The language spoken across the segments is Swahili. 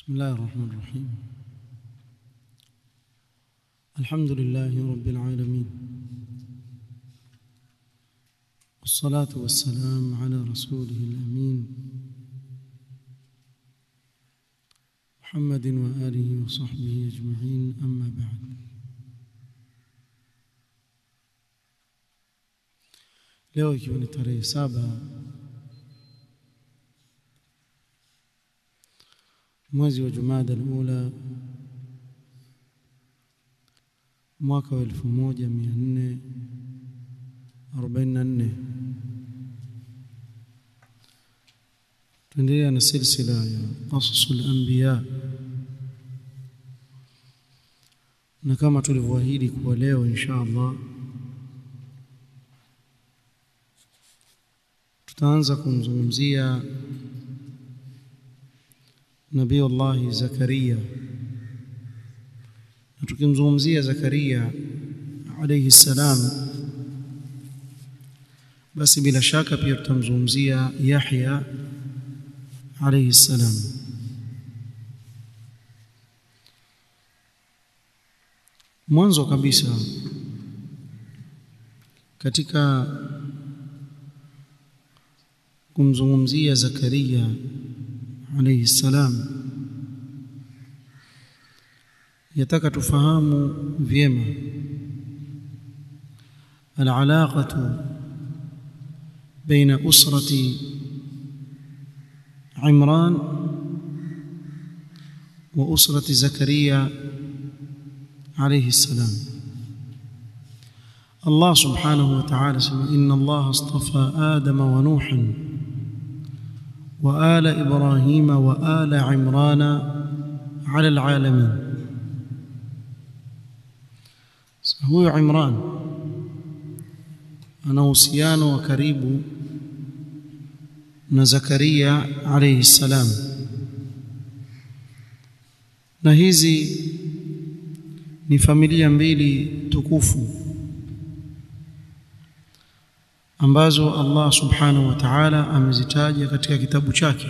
بسم الله الرحمن الرحيم الحمد لله رب العالمين والصلاة والسلام على رسوله الأمين محمد وآله وصحبه أجمعين أما بعد leo ikiwa ni tarehe saba mwezi wa Jumada al-Ula mwaka wa 1444 tuendelea na silsila ya qasasul anbiya na kama tulivyoahidi kuwa leo insha Allah tutaanza kumzungumzia Nabii Allah Zakaria na tukimzungumzia Zakaria alayhi salam basi bila shaka pia tutamzungumzia Yahya alayhi salam mwanzo kabisa katika kumzungumzia Zakaria alayhi salam yataka tufahamu vyema العلاقه بين اسره عمران واسره زكريا عليه السلام الله سبحانه وتعالى سمع ان الله اصطفى ادم ونوحا وآل إبراهيم وآل عمران على العالمين هو عمران ana uhusiano wa karibu na Zakaria alayhi salam na hizi ni familia mbili tukufu ambazo Allah subhanahu wa ta'ala amezitaja katika kitabu chake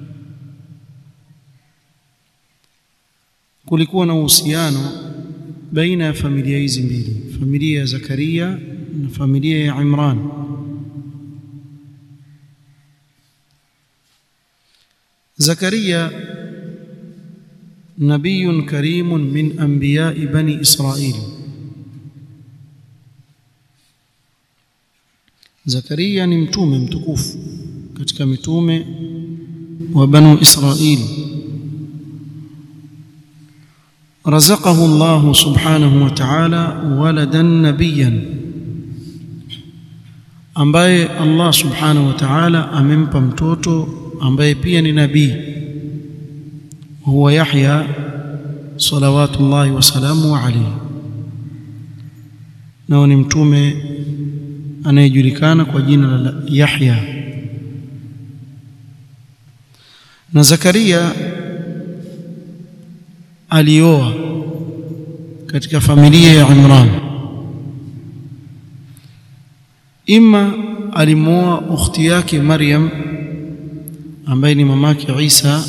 kulikuwa na uhusiano baina ya familia hizi mbili familia ya Zakaria na familia ya Imran Zakaria nabiyun karimun min anbiya'i bani Israil Zakaria ni mtume mtukufu katika mitume wa banu Israili رزقه الله سبحانه وتعالى ولدا نبيا ambaye Allah subhanahu wa ta'ala amempa mtoto ambaye pia ni nabii huwa Yahya salawatullahi wasalamu alayhi na ni mtume anayejulikana kwa jina la Yahya na Zakaria alioa katika familia ya Imran imma alimuoa ukhti yake Maryam ambaye ni mamake Isa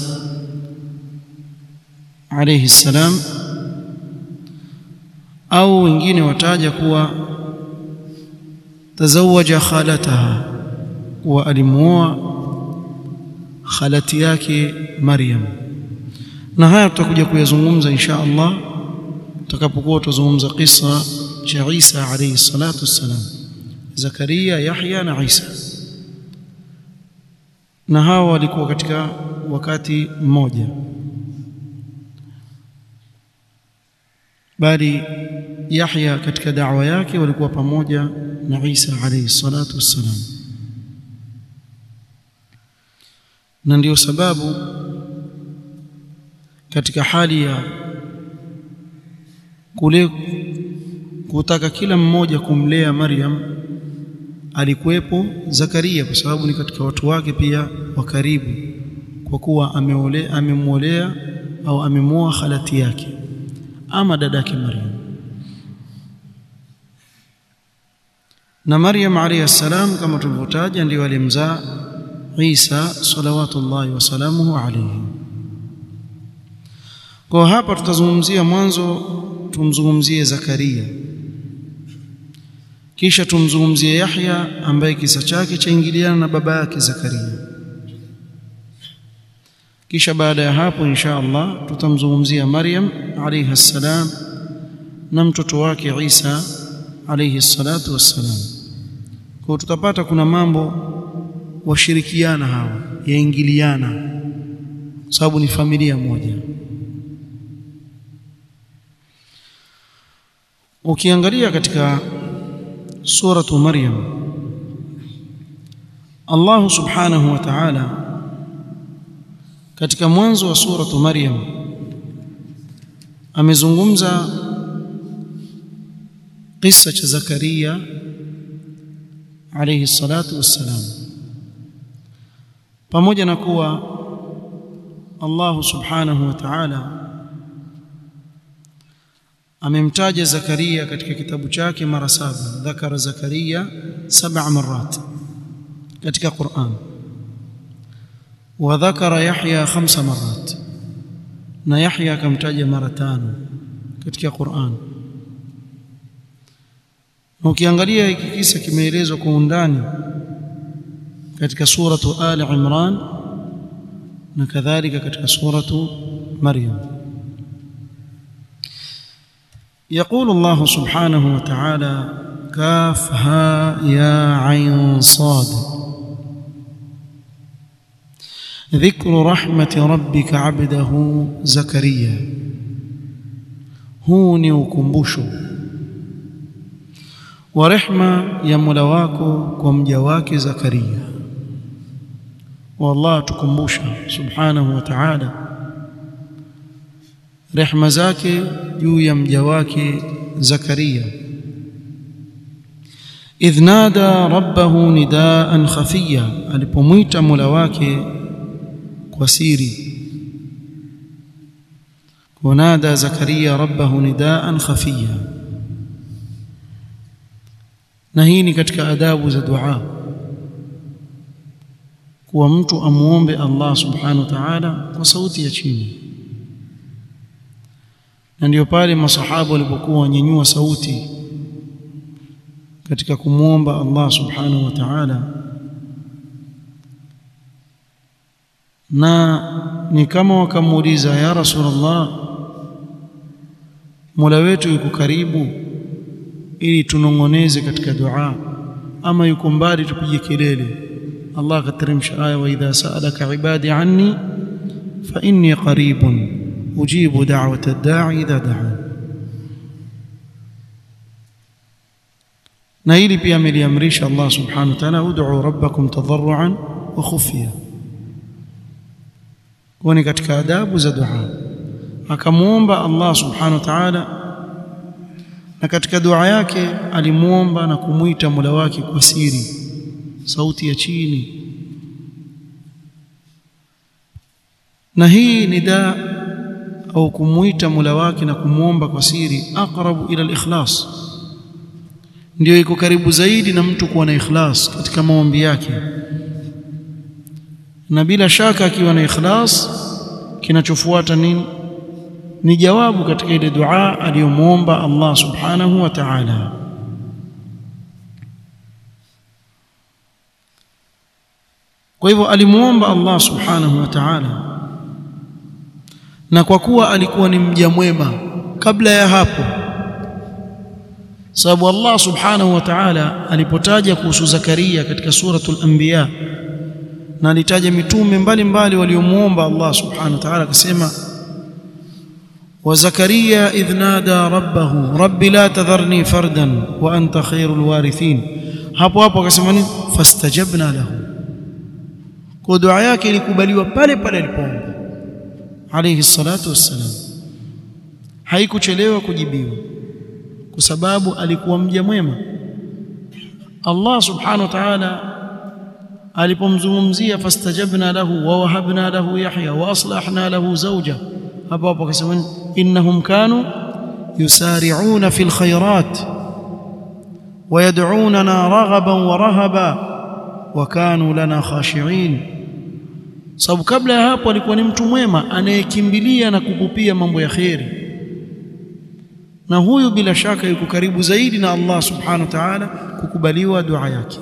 alayhi salam au wengine wataja kuwa tazawaja khalataha wa alimuoa khalati yake Maryam na haya tutakuja kuyazungumza insha Allah tutakapokuwa tuzungumza kisa cha Isa alayhi salatu wassalam Zakaria Yahya na Isa na hawa walikuwa katika wakati mmoja bali Yahya katika da'wa yake walikuwa pamoja na Isa alayhi salatu wassalam na ndio sababu katika hali ya kule kutaka kila mmoja kumlea Maryam alikuwepo Zakaria kwa sababu ni katika watu wake pia wa karibu kwa kuwa ameolea amemwolea au amemoa khalati yake ama dadake Maryam na Maryam alayhi salam kama tulivyotaja ndio alimzaa Isa salawatullahi wasalamuhu alayhi kwa hapa tutazungumzia mwanzo tumzungumzie Zakaria kisha tumzungumzie Yahya ambaye kisa chake chaingiliana na baba yake Zakaria kisha baada ya hapo insha Allah tutamzungumzia Maryam alayha salam na mtoto wake Isa alayhi salatu wassalam kwa tutapata kuna mambo washirikiana hawa yaingiliana sababu ni familia moja ukiangalia katika suratu Maryam Allah subhanahu wa ta'ala katika mwanzo wa suratu Maryam amezungumza kisa cha Zakaria alayhi salatu wassalam pamoja na kuwa Allah subhanahu wa ta'ala amemtaja Zakaria katika kitabu chake mara saba dhakara Zakaria saba marat katika Qur'an wa dhakara Yahya khamsa marat na Yahya akamtaja mara tano katika Qur'an na ukiangalia hiki kisa kimeelezwa kwa undani katika suratu Ali Imran na kadhalika katika suratu Maryam يقول الله سبحانه وتعالى كافها يا عين صاد ذكر رحمة ربك عبده زكريا هو ni ukumbusho wa rehma ya Mola wako kwa mja wake Zakaria wallah tukumbusha subhanahu wa ta'ala rehma zake juu ya mja wake Zakaria idh nada rabbahu nidaan khafiya alipomwita Mola wake kwa siri ونادى زكريا ربه نداء خفيا na hii ni katika adabu za dua kuwa mtu amuombe Allah subhanahu wa ta'ala kwa sauti ya chini na ndio pale masahaba walipokuwa wanyanyua sauti katika kumwomba Allah subhanahu wa ta'ala na ni kama wakamuuliza ya rasulullah Mola wetu yuko karibu ili tunongoneze katika dua ama yuko mbali tupige kelele Allah akateremsha aya wa idha sa'alaka ibadi anni fa inni qaribun ujibu da'wata ad-da'i idha da'an na hili pia ameliamrisha Allah subhanahu wa ta'ala ud'u rabbakum tadarruan wa khufya kwani katika adabu za dua akamuomba Allah subhanahu wa ta'ala na katika dua yake alimuomba na kumuita Mola wake kwa siri sauti ya chini na hii ni da au kumuita Mola wake na kumuomba kwa siri aqrabu ila al-ikhlas ndio iko karibu zaidi na mtu kuwa na ikhlas katika maombi yake na bila shaka akiwa na ikhlas kinachofuata nini ni jawabu katika ile dua aliyomuomba Allah subhanahu wa ta'ala kwa hivyo alimuomba Allah subhanahu wa ta'ala na kwa kuwa alikuwa ni mja mwema kabla ya hapo sababu Allah subhanahu wa ta'ala alipotaja kuhusu Zakaria katika suratul anbiya na alitaja mitume mbalimbali waliomuomba Allah subhanahu wa ta'ala akasema wa Zakaria idh nada rabbahu rabbi la tadharni fardan wa anta khairul warithin hapo hapo akasema nini fastajabna lahu kwa dua yake ilikubaliwa pale pale alipoomba alayhi salatu wassalam haikuchelewa kujibiwa kwa sababu alikuwa mja mwema Allah subhanahu wa ta'ala alipomzungumzia fastajabna lahu wa wahabna lahu yahya wa aslahna lahu zawja hapo hapo akasema innahum kanu yusari'una fil khairat wa yad'unana raghaban wa rahaba wa kanu lana khashi'in sababu kabla ya hapo alikuwa ni mtu mwema anayekimbilia na kupupia mambo ya kheri na huyu bila shaka yuko karibu zaidi na Allah subhanahu wa ta'ala kukubaliwa dua yake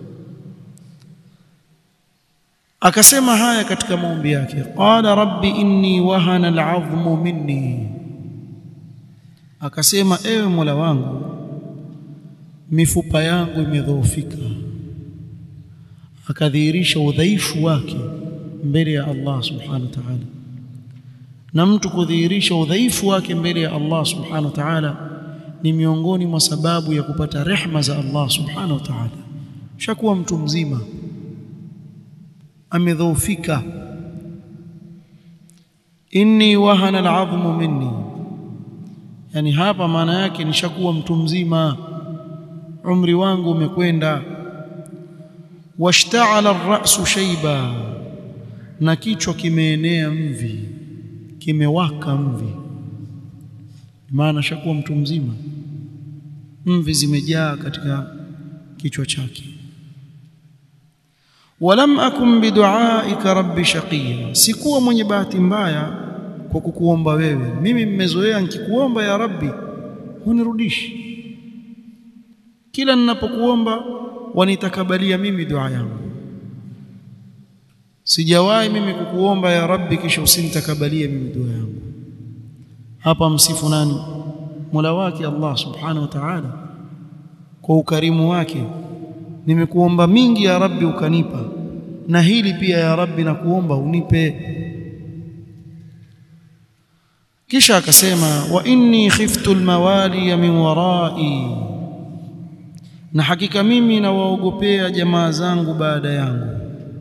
akasema haya katika maombi yake qala rabbi inni wahana al'azmu minni akasema ewe Mola wangu mifupa yangu imedhoofika akadhihirisha udhaifu wake mbele ya Allah subhanahu wa ta'ala na mtu kudhihirisha udhaifu wake mbele ya Allah subhanahu wa ta'ala ni miongoni mwa sababu ya kupata rehma za Allah subhanahu wa ta'ala shakuwa mtu mzima amedhoofika inni wahana al'azmu minni yani hapa maana yake nishakuwa mtu mzima umri wangu umekwenda washta'ala ar-ra'su shayba na kichwa kimeenea mvi kimewaka mvi maana shakuwa mtu mzima mvi zimejaa katika kichwa chake walam akum biduaika rabbi shaqiya sikuwa mwenye bahati mbaya kwa kukuomba wewe mimi mmezoea nikikuomba ya rabbi hunirudishi kila ninapokuomba wanitakabalia mimi dua yangu sijawahi mimi kukuomba ya rabbi kisha usinitakabalie mimi dua yangu hapa msifu nani Mola wake Allah subhanahu wa ta'ala kwa ukarimu wake nimekuomba mingi ya rabbi ukanipa na hili pia ya rabbi na kuomba unipe kisha akasema wa inni khiftu almawali min warai na hakika mimi nawaogopea jamaa zangu baada yangu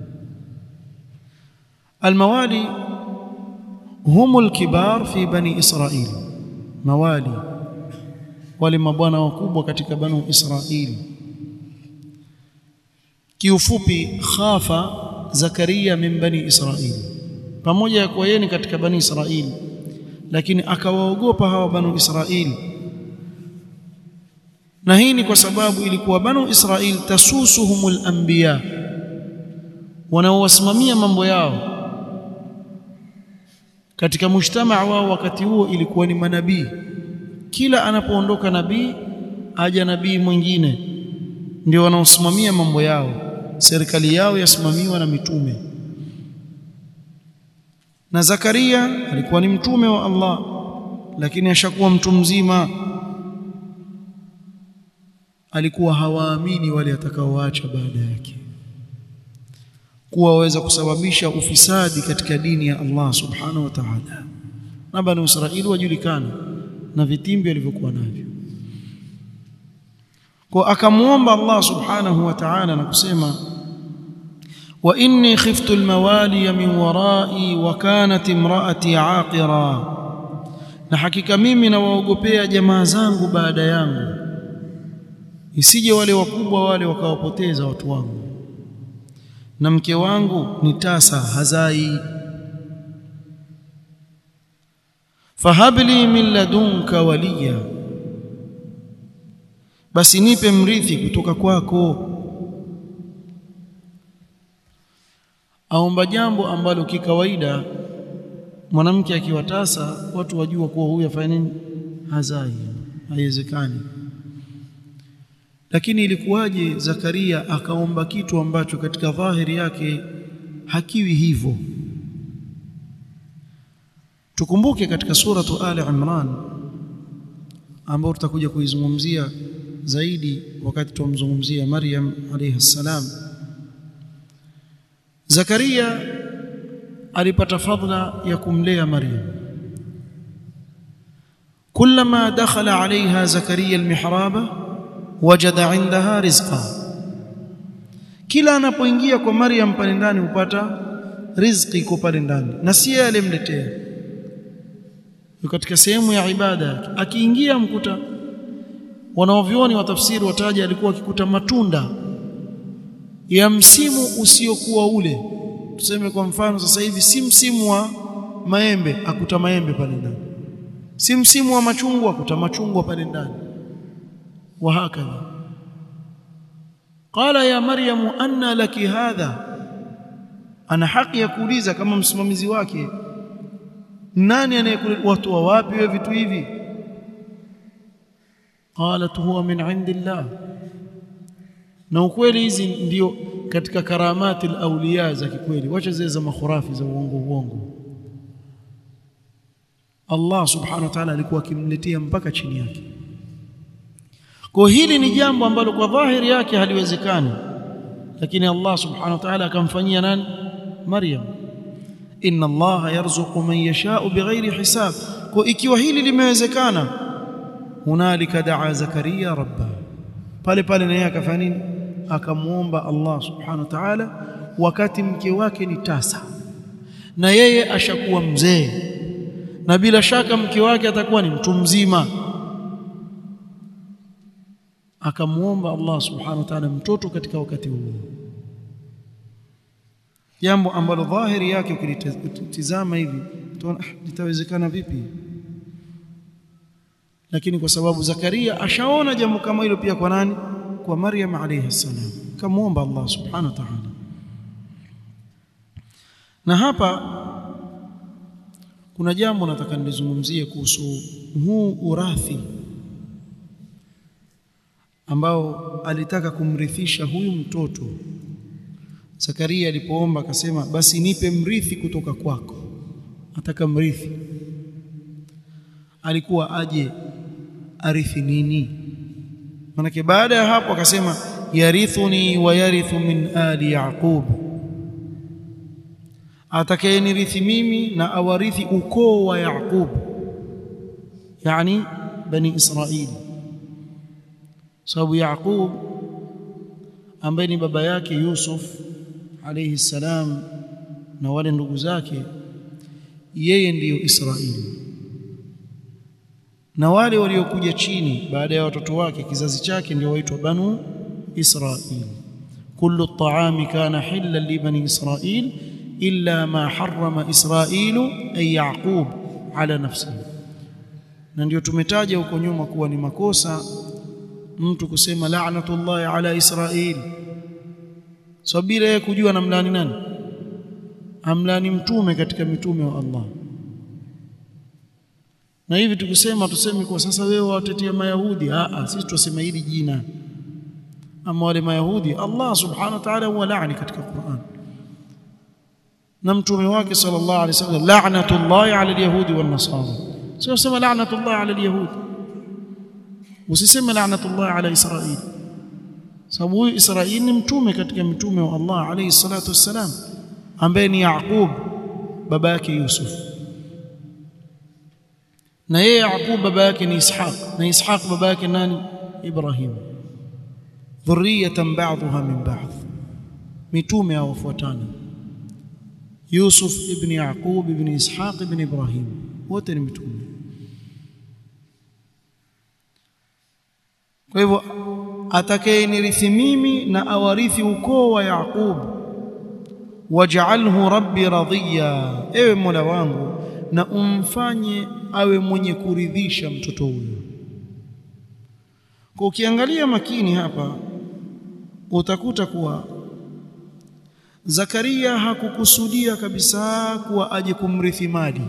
almawali hum alkibar fi bani israil mawali wale mabwana wakubwa katika banu israili kiufupi khafa zakaria min bani israili pamoja ya kuwa yeye ni katika bani israili lakini akawaogopa hawa banu israili na hii ni kwa sababu ilikuwa banu israil tasusuhumul anbiya wanaowasimamia mambo yao katika mujtamaa wao wakati huo ilikuwa ni manabii kila anapoondoka nabii aja nabii mwingine ndio wanaosimamia mambo yao serikali yao yasimamiwa na mitume na Zakaria alikuwa ni mtume wa Allah lakini ashakuwa mtu mzima alikuwa hawaamini wale atakaoacha baada yake kuwa waweza kusababisha ufisadi katika dini ya Allah subhanahu wa ta'ala na bani Israili wajulikana na vitimbi walivyokuwa navyo kwa akamwomba Allah subhanahu wa ta'ala na kusema wa inni khiftu almawali min warai wa kanat imraati aqira na hakika mimi nawaogopea jamaa zangu baada yangu isije wale wakubwa wale wakawapoteza watu wangu na mke wangu ni tasa hazai fahabli min ladunka waliya basi nipe mrithi kutoka kwako aomba jambo ambalo kikawaida mwanamke akiwa tasa watu wajua kuwa huyu afanya nini hazai haiwezekani lakini ilikuwaje Zakaria akaomba kitu ambacho katika dhahiri yake hakiwi hivyo tukumbuke katika suratu Ali Imran ambao tutakuja kuizungumzia zaidi wakati tumzungumzia Maryam alayha salam Zakaria alipata fadla ya kumlea Maryam كلما دخل عليها زكريا المحراب وجد عندها رزقا kila anapoingia kwa Maryam pale ndani hupata riziki iko pale ndani na si yeye alimletea katika sehemu ya ibada yake akiingia mkuta wanaovioni wa tafsiri wataja alikuwa akikuta matunda ya msimu usiokuwa ule tuseme kwa mfano sasa hivi si msimu wa maembe akuta maembe pale ndani si msimu wa machungwa akuta machungwa pale ndani wa hakadha qala ya maryamu anna laki hadha ana haki ya kuuliza kama msimamizi wake nani anayekuwatoa wapi wewe vitu hivi qalat huwa min indillah na ukweli hizi ndio katika karamati al-awliya za kikweli wacha zile za makhurafi za uongo uongo Allah subhanahu wa ta'ala alikuwa akimletea mpaka chini yake kwa hili ni jambo ambalo kwa dhahiri yake haliwezekani lakini Allah subhanahu wa ta'ala akamfanyia nani Maryam inna Allah yarzuqu man yasha'u bighairi hisab kwa ikiwa hili limewezekana hunalika daa Zakaria rabba pale pale naye akafanya nini akamuomba Allah subhanahu wa ta'ala wakati mke wake ni tasa na yeye ashakuwa mzee na bila shaka mke wake atakuwa ni mtu mzima akamuomba Allah subhanahu wa ta'ala mtoto katika wakati huo jambo ambalo dhahiri yake ukilitizama hivi utaona litawezekana vipi lakini kwa sababu Zakaria ashaona jambo kama hilo pia kwa nani kwa Maryam alayhi salam kamuomba Allah subhanahu wa ta'ala na hapa kuna jambo nataka nilizungumzie kuhusu huu urathi ambao alitaka kumrithisha huyu mtoto Zakaria alipoomba akasema basi nipe mrithi kutoka kwako ataka mrithi alikuwa aje arithi nini manake baada ya hapo akasema yarithuni wa yarithu min ali yaqub atakayenirithi mimi na awarithi ukoo wa yaqub yani bani israili sababu yaqub ambaye ni baba yake yusuf alayhi salam na wale ndugu zake yeye ndiyo israili na wale waliokuja chini baada ya watoto wake kizazi chake ndio waitwa banu israil kullu at-ta'ami kana hillan li bani israil illa ma harrama israilu ay yaqub ala nafsihi na ndio tumetaja huko nyuma kuwa ni makosa mtu kusema la'natullahi ala israil so bila yeye kujua namlani nani amlani mtume katika mitume wa Allah na hivi tukisema tuseme kwa sasa wewe watetea mayahudi a a sisi tuseme hili jina ama wale mayahudi Allah subhanahu wa ta'ala huwa laani katika Qur'an na mtume wake sallallahu alaihi wasallam la'natullahi ala alyahudi wan nasara sio sema la'natullahi ala alyahudi usiseme la'natullahi ala israil sababu huyu israil ni mtume katika mitume wa Allah alayhi salatu wassalam ambaye ni Yaqub baba yake Yusuf na yeye Yaqub baba yake ni Ishaq na Ishaq baba yake nani Ibrahim dhurriyatan ba'dha min ba'd mitume hao wafuatana Yusuf ibn Yaqub ibn Ishaq ibn Ibrahim wote ni mitume kwa hivyo atakayenirithi mimi na awarithi ukoo wa Yaqub waj'alhu rabbi radhiya ewe Mola wangu na umfanye awe mwenye kuridhisha mtoto huyo kwa ukiangalia makini hapa utakuta kuwa Zakaria hakukusudia kabisa kuwa aje kumrithi mali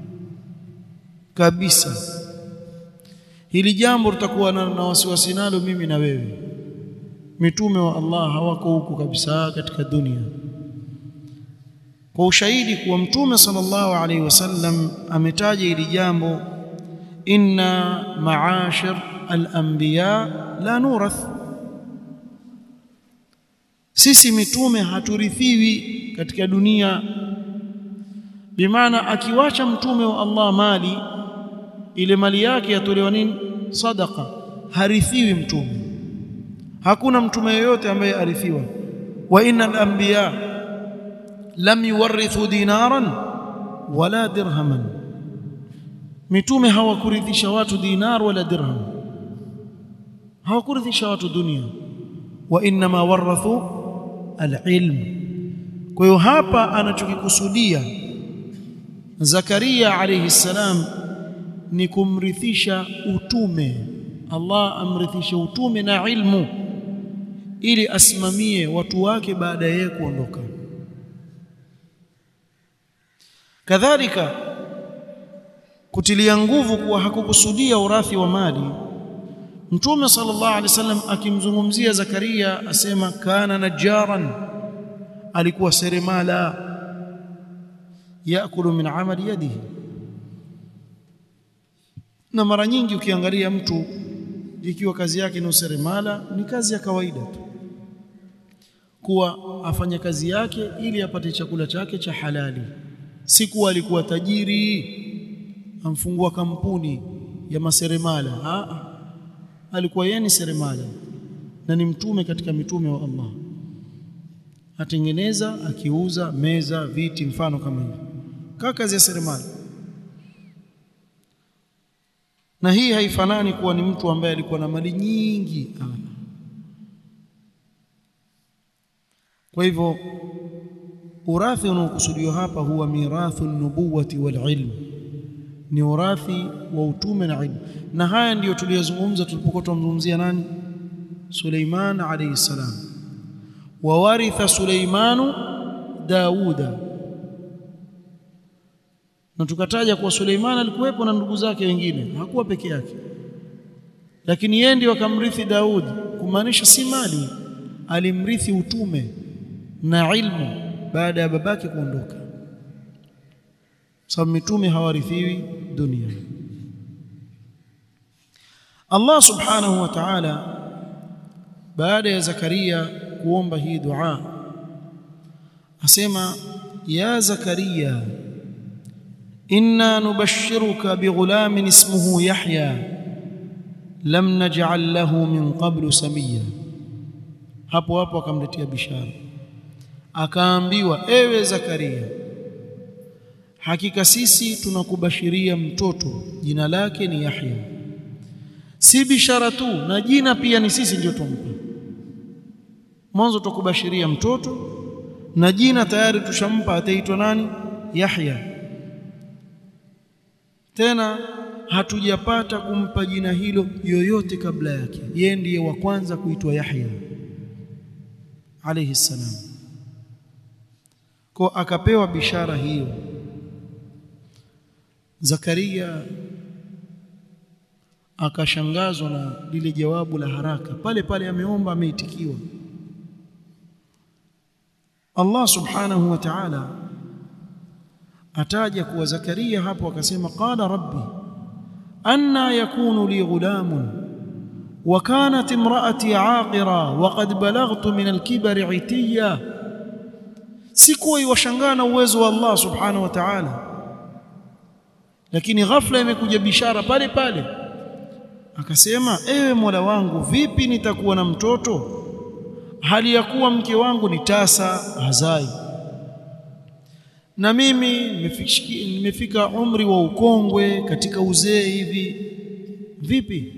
kabisa hili jambo tutakuwa na, na wasiwasi nalo mimi na wewe mitume wa Allah hawako huku kabisa katika dunia kwa ushahidi kuwa mtume sallallahu alaihi wasallam ametaja hili jambo inna ma'ashir al-anbiya la nurath sisi mitume haturithiwi katika dunia bimaana akiwacha mtume wa Allah mali ile mali yake yatolewa nini sadaqa harithiwi mtume hakuna mtume yoyote ambaye arithiwa wa innal anbiya lam yuwarithu dinaran wala dirhaman mitume hawakurithisha watu dinar wala dirham hawakurithisha watu dunia wa inma warathu alilm kwa hiyo hapa anachokikusudia Zakaria alayhi salam ni kumrithisha utume Allah amrithishe utume na ilmu ili asimamie watu wake baada ya kuondoka kadhalika kutilia nguvu kuwa hakukusudia urathi wa mali Mtume sallallahu alaihi wasallam akimzungumzia Zakaria asema kana najaran alikuwa seremala yakulu min amali yadihi na mara nyingi ukiangalia mtu ikiwa kazi yake ni useremala ni kazi ya kawaida tu kuwa afanye kazi yake ili apate chakula chake cha halali si kuwa alikuwa tajiri amfungua kampuni ya maseremala Aa, alikuwa yeye ni seremala na ni mtume katika mitume wa Allah atengeneza akiuza meza viti mfano kama hivyo kaa kazi ya seremala na hii haifanani kuwa ni mtu ambaye alikuwa na mali nyingi Aa. kwa hivyo urathi unaokusudiwa hapa huwa mirathu nubuwati wal ilm ni urathi wa utume na ilmu na haya ndiyo tuliyozungumza tulipokuwa tumzungumzia nani Suleiman alayhi salam wa waritha Suleimanu Dauda na tukataja kuwa Suleiman alikuwepo na ndugu zake wengine hakuwa peke yake lakini yeye ndiye akamrithi Daudi kumaanisha si mali alimrithi utume na ilmu baada ya babake kuondoka sababu mitume hawarithiwi dunia Allah subhanahu wa ta'ala baada ya Zakaria kuomba hii dua asema ya Zakaria inna nubashshiruka bighulamin ismuhu Yahya lam naj'al lahu min qablu samia hapo hapo akamletea bishara akaambiwa ewe Zakaria hakika sisi tunakubashiria mtoto jina lake ni Yahya si bishara tu na jina pia ni sisi ndio tumpa mwanzo tukubashiria mtoto na jina tayari tushampa ataitwa nani Yahya tena hatujapata kumpa jina hilo yoyote kabla yake yeye ndiye wa kwanza kuitwa Yahya alayhi salam kwa akapewa bishara hiyo Zakaria akashangazwa na lile jawabu la haraka pale pale ameomba ameitikiwa Allah subhanahu wa ta'ala ataja kuwa Zakaria hapo akasema qala rabbi anna yakunu li ghulamun wa kanat imraati aqira wa qad balaghtu min al-kibri itiya sikuwa iwashangaa na uwezo wa Allah subhanahu wa ta'ala lakini ghafla imekuja bishara pale pale akasema ewe Mola wangu vipi nitakuwa na mtoto hali ya kuwa mke wangu ni tasa hazai na mimi nimefika umri wa ukongwe katika uzee hivi vipi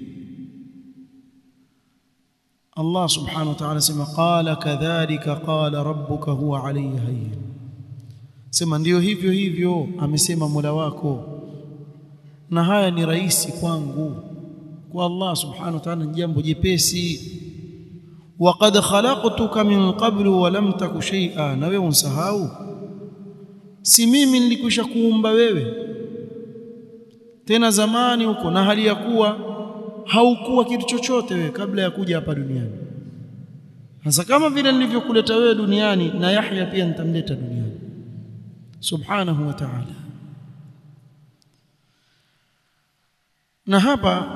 Allah subhanahu wa ta'ala sema qala kadhalika qala rabbuka huwa alayhi hayyin sema ndiyo hivyo hivyo amesema Mola wako na haya ni rahisi kwangu kwa Allah subhanahu wa ta'ala ni jambo jepesi waqad khalaqtuka min qablu wa lam taku shay'a na wewe unsahau si mimi nilikwisha kuumba wewe tena zamani huko na hali ya kuwa haukuwa kitu chochote wewe kabla ya kuja hapa duniani sasa kama vile nilivyokuleta wewe duniani na Yahya pia nitamleta duniani subhanahu wa ta'ala na hapa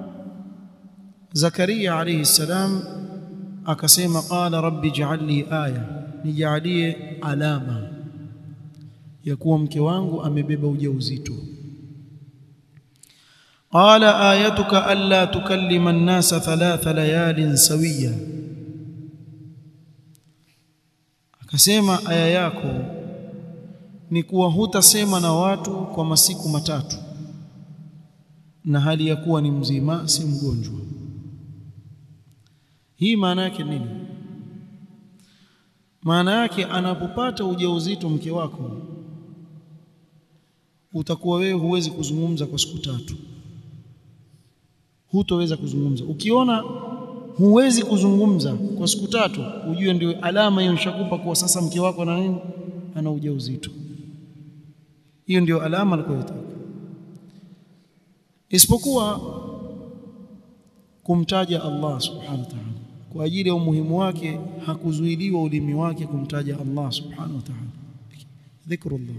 Zakaria alayhi salam akasema qala rabbi ij'alli aya nijalie alama ya kuwa mke wangu amebeba ujauzito qala ayatuka alla tukallima an-nasa thalatha layalin sawiya akasema aya yako ni kuwa hutasema na watu kwa masiku matatu na hali ya kuwa ni mzima si mgonjwa hii maana yake nini maana yake anapopata ujauzito mke wako utakuwa wewe huwezi kuzungumza kwa siku tatu hutoweza kuzungumza ukiona huwezi kuzungumza kwa siku tatu ujue ndio alama hiyo nishakupa kwa sasa mke wako ana nini ana ujauzito hiyo ndio alama aliyotaka isipokuwa kumtaja Allah subhanahu wa ta'ala kwa ajili ya umuhimu wake hakuzuiliwa ulimi wake kumtaja Allah subhanahu wa ta'ala dhikrullah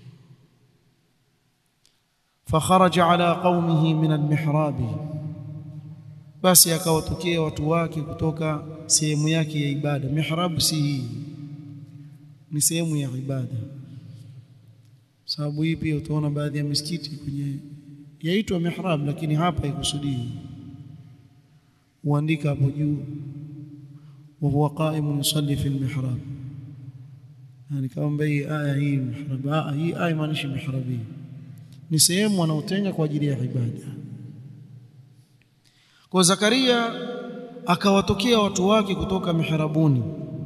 فخرج على قومه من المحراب basi akawatokea watu wake kutoka sehemu yake ya ibada mihrab si hii ni sehemu ya ibada sababu hii pia utaona baadhi ya misikiti kwenye yaitwa mihrab lakini hapa ikusudii uandika hapo juu wa huwa qaimun yusalli fi almihrab yani kama hii aya hii mihrab hii aya maanishi mihrab hii ni sehemu wanaotenga kwa ajili ya ibada kwa Zakaria akawatokea watu wake kutoka mihrabuni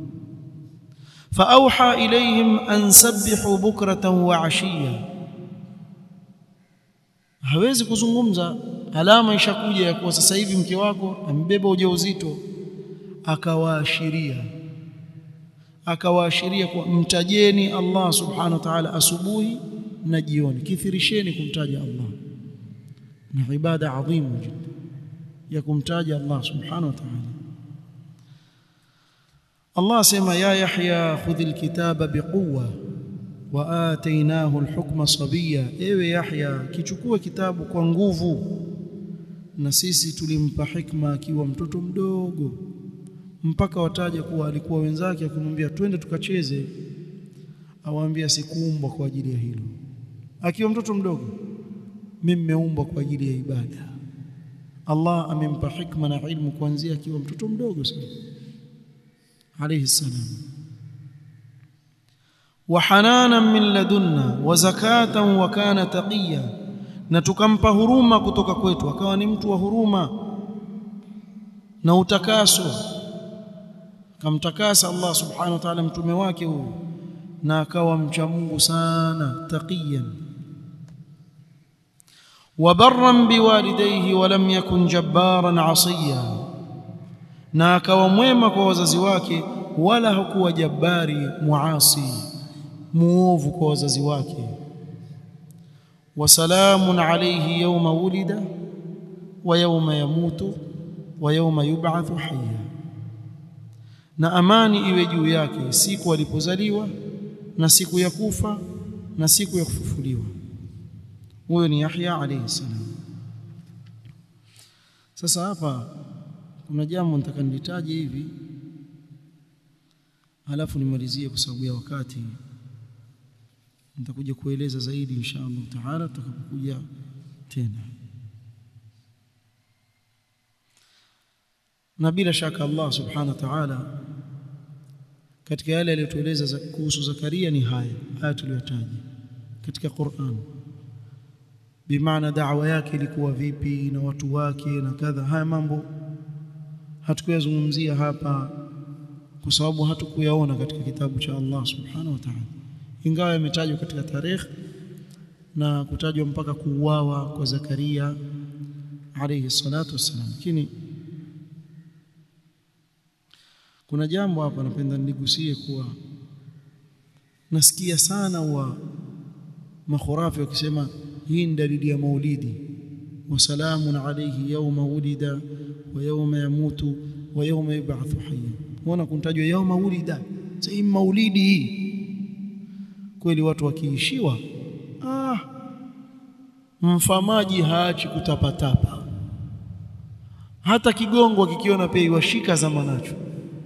faauha ilayhim an sabbihu bukratan wa ashiya hawezi kuzungumza alama ishakuja ya kuwa sasa hivi mke wako amebeba ujauzito akawaashiria akawaashiria kwa mtajeni Allah subhanahu wa ta'ala asubuhi na jioni kithirisheni kumtaja Allah na ibada adhimu jiddan ya kumtaja Allah subhanahu wa ta'ala Allah asema ya Yahya khudhil kitaba biquwa wa atainahu alhukma sabiya ewe Yahya kichukue kitabu kwa nguvu na sisi tulimpa hikma akiwa mtoto mdogo mpaka wataja kuwa alikuwa wenzake akamwambia twende tukacheze awaambia sikuumbwa kwa ajili ya hilo akiwa mtoto mdogo mimi nimeumbwa kwa ajili ya ibada Allah amempa hikma na ilmu kuanzia akiwa mtoto mdogo sana alayhi salam wa hananan min ladunna wa zakatan wa kana taqiya na tukampa huruma kutoka kwetu akawa ni mtu wa huruma na utakaso akamtakasa Allah subhanahu wa ta'ala mtume wake huyu na akawa mcha Mungu sana taqiyan وبرا بوالديه ولم يكن جبارا عصيا na akawa mwema kwa wazazi wake wala hakuwa jabari muasi muovu kwa wazazi wake wasalamun alayhi yawma wulida wa yawma yamutu wa yawma yub'athu hayya na amani iwe juu yake siku alipozaliwa na siku ya kufa na siku ya kufufuliwa huyo ni Yahya alayhi salam sasa hapa kuna jambo nataka nilitaje hivi halafu nimalizie kwa sababu ya wakati nitakuja kueleza zaidi insha Allah taala tutakapokuja tena na bila shaka Allah subhanahu wa ta'ala katika yale aliyotueleza kuhusu Zakaria ni haya haya tuliyotaja katika Qur'an bimaana da'wa yake ilikuwa vipi na watu wake na kadha haya mambo hatukuyazungumzia hapa kwa sababu hatukuyaona katika kitabu cha Allah subhanahu wa ta'ala ingawa yametajwa katika tarehe na kutajwa mpaka kuuawa kwa Zakaria alayhi salatu wassalam lakini kuna jambo hapa napenda niligusie kuwa nasikia sana wa makhurafi wakisema hii ni dalili ya maulidi wa salamun alayhi yawma wulida wa yawma yamutu wa yawma yub'athu hayya unaona kuntajwa yawma wulida sasa maulidi hii kweli watu wakiishiwa ah mfamaji haachi kutapatapa hata kigongo kikiona pia iwashika zama nacho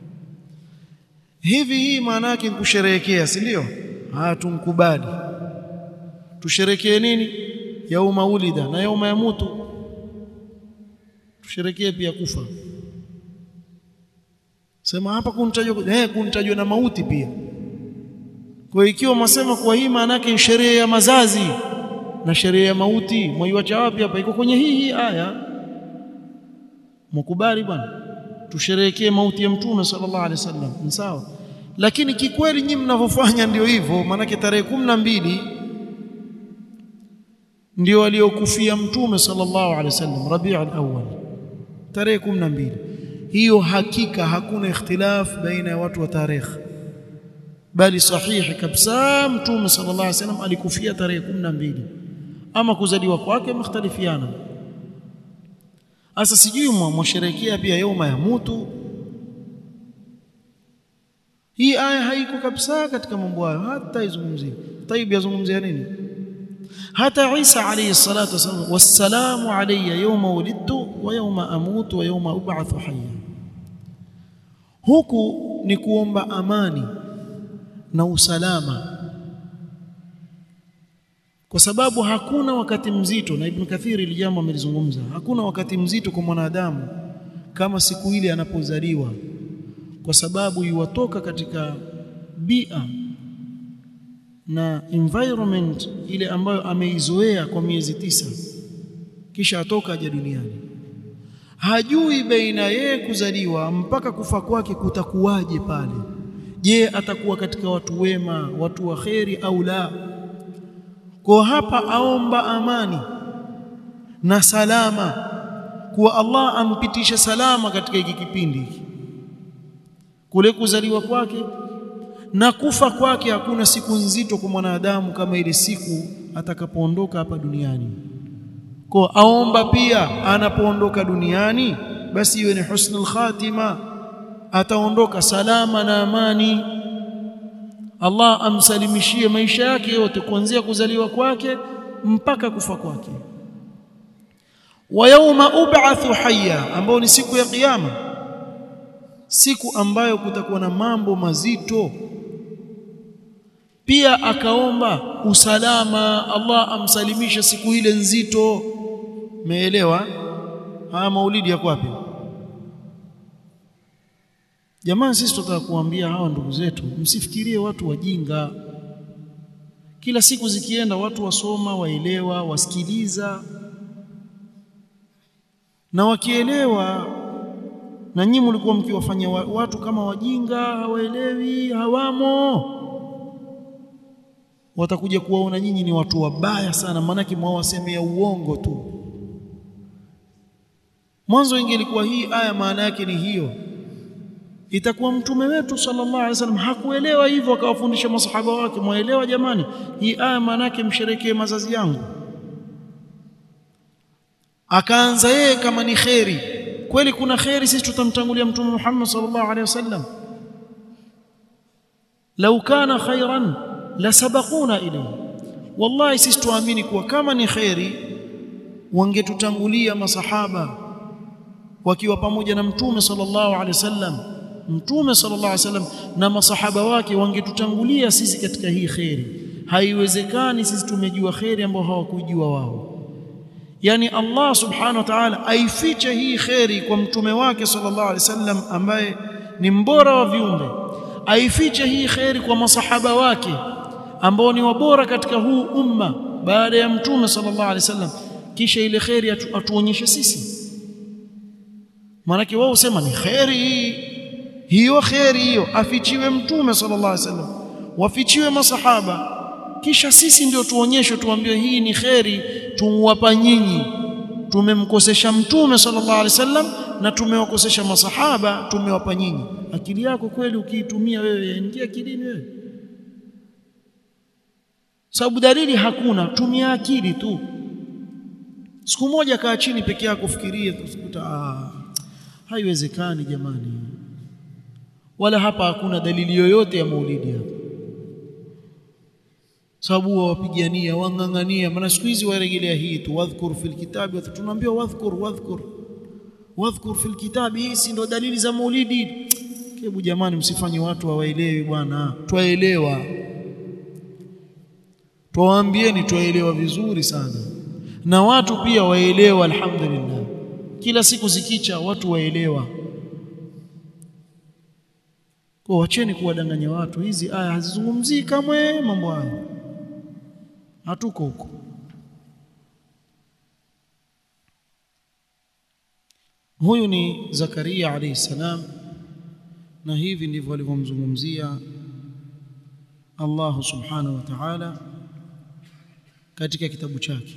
hivi hii maana yake kusherehekea si ndio haya tumkubali tusherekee nini yauma ulida na yauma yamutu tusherekee pia kufa sema hapa kuntajwa eh kuntajwa na mauti pia kwa ikiwa masema kwa hii maana yake sherehe ya mazazi na sherehe ya mauti mwaiwacha wapi hapa iko kwenye hii hii aya mkubali bwana tusherehekee mauti ya mtume sallallahu alaihi wasallam ni sawa lakini kikweli nyinyi mnavyofanya ndio hivyo maanake tarehe kumi na mbili ndio waliokufia mtume sallallahu alaihi wasallam Rabiul Awwal tarehe 12 hiyo hakika hakuna ikhtilaf baina ya watu wa tarehe bali sahihi kabisa mtume sallallahu alaihi wasallam alikufia tarehe 12 ama kuzaliwa kwake mختلفiana sasa sijui mwasherekea pia yauma ya mutu hii aya haiko kabisa katika mambo hayo hata izungumzie tayib yazungumzia nini hata Isa alayhi salatu wasallam wassalamu alayya yawma wulidtu wa yawma amutu wa yawma ub'athu hayya huku ni kuomba amani na usalama kwa sababu hakuna wakati mzito na Ibn Kathir ili jambo amelizungumza hakuna wakati mzito kwa mwanadamu kama siku ile anapozaliwa kwa sababu iwatoka katika bia na environment ile ambayo ameizoea kwa miezi tisa kisha atoka aje duniani hajui baina yeye kuzaliwa mpaka kufa kwake kutakuwaje pale je atakuwa katika watu wema watu wa kheri au la kwa hapa aomba amani na salama kuwa Allah ampitishe salama katika hiki kipindi hiki kule kuzaliwa kwake na kufa kwake hakuna siku nzito kwa mwanadamu kama ile siku atakapoondoka hapa duniani kwa aomba pia anapoondoka duniani basi iwe ni husnul khatima ataondoka salama na amani Allah amsalimishie maisha yake yote kuanzia kuzaliwa kwake mpaka kufa kwake wa yauma ub'athu hayya ambao ni siku ya kiyama siku ambayo kutakuwa na mambo mazito pia akaomba usalama Allah amsalimisha siku ile nzito meelewa haya maulidi yako wapi Jamani sisi tunataka kuambia hawa ndugu zetu msifikirie watu wajinga kila siku zikienda watu wasoma waelewa wasikiliza na wakielewa na nyinyi mlikuwa mkiwafanya watu kama wajinga hawaelewi hawamo watakuja kuwaona nyinyi ni watu wabaya sana maanake mwawasemea uongo tu mwanzo ingelikuwa hii aya maana yake ni hiyo itakuwa mtume wetu sallallahu alaihi wasallam hakuelewa hivyo akawafundisha masahaba wake mwaelewa jamani hii aya maana yake msherekee mazazi yangu akaanza yeye kama ni kheri kweli kuna kheri sisi tutamtangulia mtume Muhammad sallallahu alaihi wasallam lau kana khairan la sabaquna ilayhi wallahi sisi tuamini kuwa kama ni kheri wangetutangulia masahaba wakiwa pamoja na mtume sallallahu alaihi wasallam mtume sallallahu alaihi wasallam na masahaba wake wangetutangulia sisi katika hii kheri haiwezekani sisi tumejua kheri ambao hawakujua wao yani Allah subhanahu wa ta'ala aifiche hii kheri kwa mtume wake sallallahu alaihi wasallam ambaye ni mbora wa viumbe aifiche hii kheri kwa masahaba wake ambao ni wabora katika huu umma baada ya mtume sallallahu alaihi wasallam kisha ile kheri atu, atuonyeshe sisi maanake wao usema ni kheri hii hiyo kheri hiyo afichiwe mtume sallallahu alaihi wasallam wafichiwe masahaba kisha sisi ndio tuonyeshwe tuambiwe hii ni kheri tumwapa nyinyi tumemkosesha mtume sallallahu alaihi wasallam na tumewakosesha masahaba tumewapa nyinyi akili yako kweli ukiitumia wewe yaingia akilini wewe sababu dalili hakuna tumia akili tu siku moja kaa chini peke yako fikirie utakuta ah haiwezekani jamani wala hapa hakuna dalili yoyote ya maulidi hapa sababu wawapigania wang'ang'ania maana siku hizi warejelea hii tu wadhkur fil kitabi tunaambiwa wadhkur wadhkur wadhkur fil kitabi hizi ndo dalili za maulidi hebu jamani msifanye watu hawaelewi bwana twaelewa twawaambieni twaelewa vizuri sana na watu pia waelewa alhamdulillah kila siku zikicha watu waelewa kwa wacheni kuwadanganya watu hizi aya hazizungumzii kamwe mambo haya hatuko huko huyu ni Zakaria alayhi salam na hivi ndivyo alivyomzungumzia Allah subhanahu wa ta'ala katika kitabu chake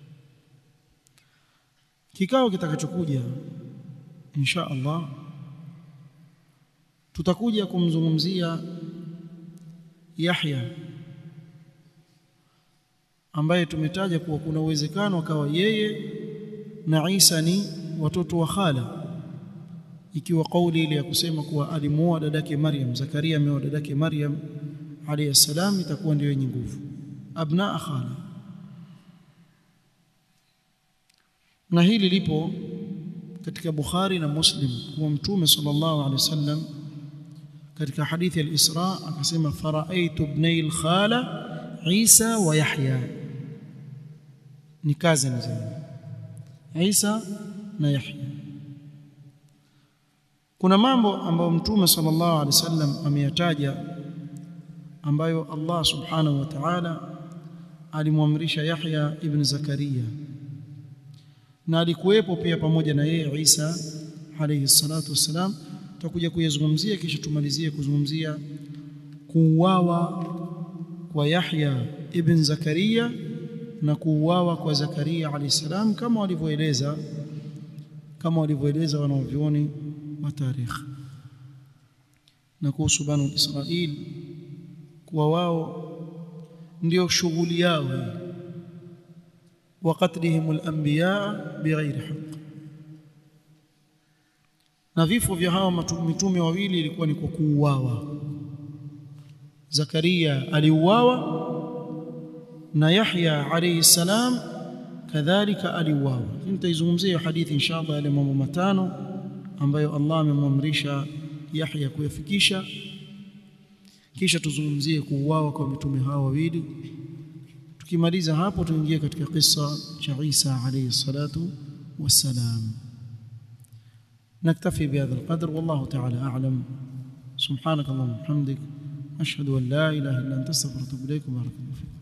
kikao kitakachokuja insha Allah tutakuja kumzungumzia Yahya ambaye tumetaja kuwa kuna uwezekano akawa yeye na Isa ni watoto wa khala ikiwa kauli ile ya kusema kuwa alimuoa dadake Maryam Zakaria ameoa dadake Maryam alayhi salam itakuwa ndio yenye nguvu abna khala na hili lipo katika Bukhari na Muslim kuwa mtume sallallahu alaihi wasallam katika hadithi al-Isra akasema faraaitu ibnai al-khala Isa wa Yahya ni kazi nzuri Isa na Yahya kuna mambo ambayo mtume sallallahu alaihi wasallam ameyataja ambayo Allah subhanahu wa ta'ala alimwamrisha Yahya ibn Zakaria na alikuwepo pia pamoja na yeye Isa alayhi salatu wassalam tutakuja kuyazungumzia kisha tumalizie kuzungumzia kuuawa kwa Yahya ibn Zakaria na kuuawa kwa Zakaria alayhi salam kama walivyoeleza kama walivyoeleza wanavyuoni wa tarikh na kuhusu banu Israil kuwa wao ndio shughuli yao hii وقتلهم الانبياء بغير حق na vifo vya hawa mitume wawili ilikuwa ni kwa kuuawa Zakaria aliuawa na Yahya alayhi salam kadhalika aliuawa nitaizungumzia hadithi inshallah yale mambo matano ambayo Allah amemwamrisha Yahya kuyafikisha kisha tuzungumzie kuuawa kwa mitume hawa wawili tukimaliza hapo tuingie katika kisa cha Isa alayhi salatu wassalam نكتفي بهذا القدر والله تعالى أعلم سبحانك اللهم وبحمدك أشهد أن لا إله إلا أنت استغفرك وأتوب إليك وبارك الله فيك